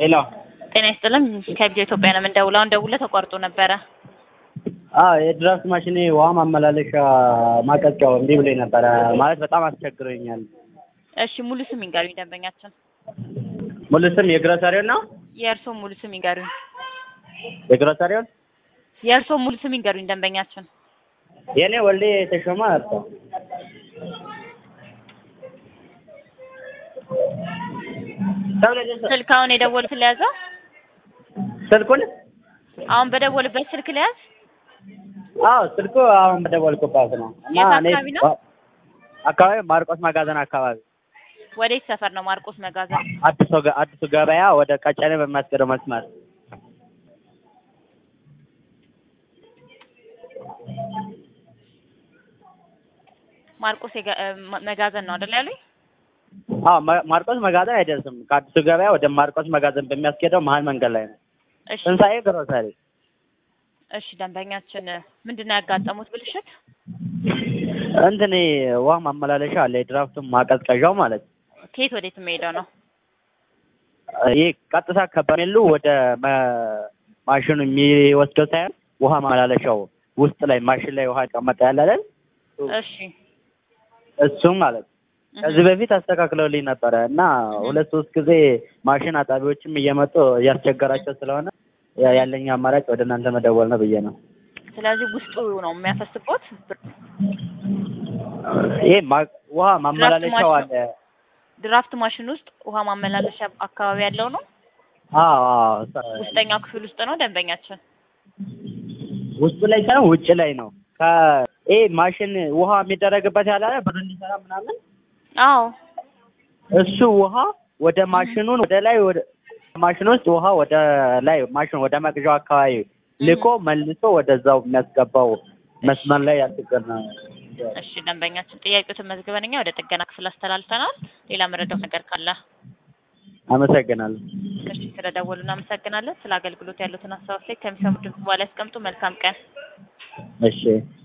ሄሎ ጤና ይስጥልን ከቪዲዮ ኢትዮጵያ ነው የምንደውለው። አሁን ደውለህ ተቋርጦ ነበረ። አዎ የድራፍት ማሽኔ ውሃ ማመላለሻ ማቀዝቀያው እምቢ ብሎኝ ነበረ። ማለት በጣም አስቸግሮኛል። እሺ ሙሉ ስም ይንገሩኝ ደንበኛችን። ሙሉ ስም የግሮሰሪውን ነው? የእርስዎ ሙሉ ስም ይንገሩኝ። የግሮሰሪውን? የእርስዎ ሙሉ ስም ይንገሩኝ ደንበኛችን። የኔ ወልዴ ተሾመ አርቶ ስልክ አሁን የደወሉት ለያዘ ስልኩን? አሁን በደወሉበት ስልክ ለያዝ። አዎ ስልኩ አሁን በደወልኩባት ነው። እና የት እኔ አካባቢ ነው? አካባቢ ማርቆስ መጋዘን አካባቢ ወዴት ሰፈር ነው? ማርቆስ መጋዘን። አዲሱ ገ- አዲሱ ገበያ ወደ ቀጨኔ በሚያስገደው መስመር ማርቆስ የጋ- እ፣ መ- መጋዘን ነው አይደል ያሉኝ? አዎ ማ- ማርቆስ መጋዘን አይደርስም። ከአዲሱ ገበያ ወደ ማርቆስ መጋዘን በሚያስኬደው መሀል መንገድ ላይ ነው። እሺ ትንሣኤ ግሮሰሪ እሺ ደንበኛችን ምንድን ነው ያጋጠሙት ብልሽት? እንትን ውሃ ማመላለሻ አለ የድራፍቱን ማቀዝቀዣው ማለት ነው። ከየት ወዴት የሚሄደው ነው? ይህ ቀጥታ ከበርሜሉ ወደ መ- ማሽኑ የሚወስደው ሳይሆን ውሃ ማመላለሻው ውስጥ ላይ ማሽን ላይ ውሃ ይቀመጣ ያለ አይደል? እሺ እሱም ማለት ነው። ከዚህ በፊት አስተካክለውልኝ ነበረ እና ሁለት ሶስት ጊዜ ማሽን አጣቢዎችም እየመጡ እያስቸገራቸው ስለሆነ ያ- ያለኝ አማራጭ ወደ እናንተ መደወል ነው ብዬ ነው። ስለዚህ ውስጡ ነው የሚያፈስቦት። ይሄ ማ- ውሃ ማመላለሻው አለ። ድራፍት ማሽን ውስጥ ውሃ ማመላለሻ አካባቢ ያለው ነው። አዎ አዎ፣ እሷ- ውስጠኛው ክፍል ውስጥ ነው ደንበኛችን። ውስጡ ላይ ሳይሆን ውጭ ላይ ነው። ከ- ይሄ ማሽን ውሃ የሚደረግበት ያለ አይደል? ብር እንዲሰራ ምናምን አዎ እሱ ውሃ ወደ ማሽኑን ወደ ላይ ወደ ማሽን ውስጥ ውሃ ወደ ላይ ማሽኑ ወደ መቅዣው አካባቢ ልኮ መልሶ ወደዛው የሚያስገባው መስመር ላይ ያስገር ነው። እሺ ደንበኛችን ጥያቄዎትን መዝግበን እኛ ወደ ጥገና ክፍል አስተላልፈናል። ሌላ መረዳው ነገር ካለ አመሰግናለሁ። እሺ ስለደወሉ እናመሰግናለን። ስለ አገልግሎት ያሉትን ሀሳብ አስተያየት ከሚሰሙ ድምጽ በኋላ ያስቀምጡ። መልካም ቀን። እሺ